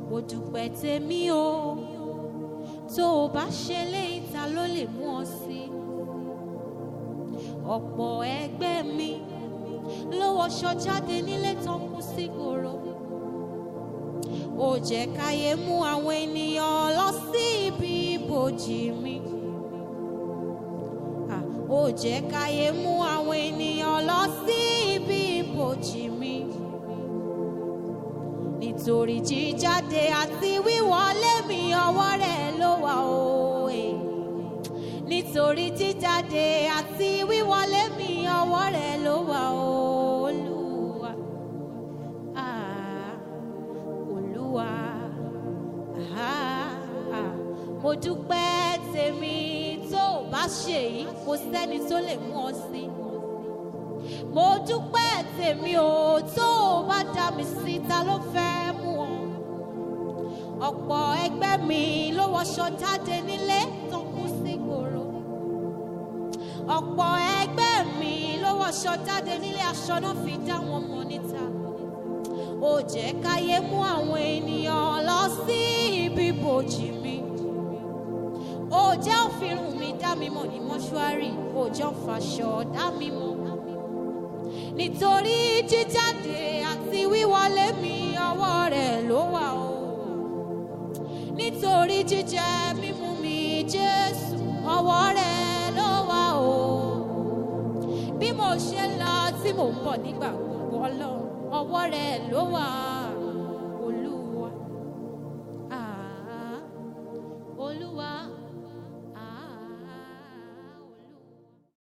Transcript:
mo dúpẹ́ tèmi o tó o bá ṣe léyìí ta ló lè mú ọ sí ọ̀pọ̀ ẹgbẹ́ mi ló wọṣọ jáde nílé tó ń kú sí gbòòrò ó jẹ́ káyé mú àwọn ènìyàn lọ sí ibi ibojì mi Ah, ó jẹ́ káyé mú àwọn ènìyàn lọ sí ibi ibojì mi nítorí jíjáde àti wíwọlé mi ọwọ́ rẹ̀ ló wà o eh. nítorí jíjáde àti wíwọlé mi ọwọ́ rẹ̀ ló wà o olúwa ah, olúwa ah, ah. mo dúpẹ́ tèmi tó o bá ṣe yìí kò sẹ́ni tó lè mú ọ sí mo dúpẹ́ tèmi o tó o bá dá mi sí ta ló fẹ́ mú ọ ọ̀pọ̀ ẹgbẹ́ mi ló wọṣọ jáde nílé tó kú sí gbòòrò ọ̀pọ̀ ẹgbẹ́ mi ló wọṣọ jáde nílé aṣọ náà fi dá wọn mọ̀ níta ó jẹ́ káyé mú àwọn ènìyàn lọ sí ibi bòjì mi ó jẹ́ òfìrùn mi dá mi mọ̀ ní mọ́ṣúárì ó jẹ́ òfàṣọ dá mi mọ̀ nítorí jíjáde àti wíwọlé mi ọwọ́ rẹ̀ ló wà o nítorí jíjẹ mímú mi jésù ọwọ́ rẹ̀ ló wà o bí mo ṣe ń lọ tí mò ń bọ̀ nígbà gbogbo ọlọ́run ọwọ́ rẹ̀ ló wà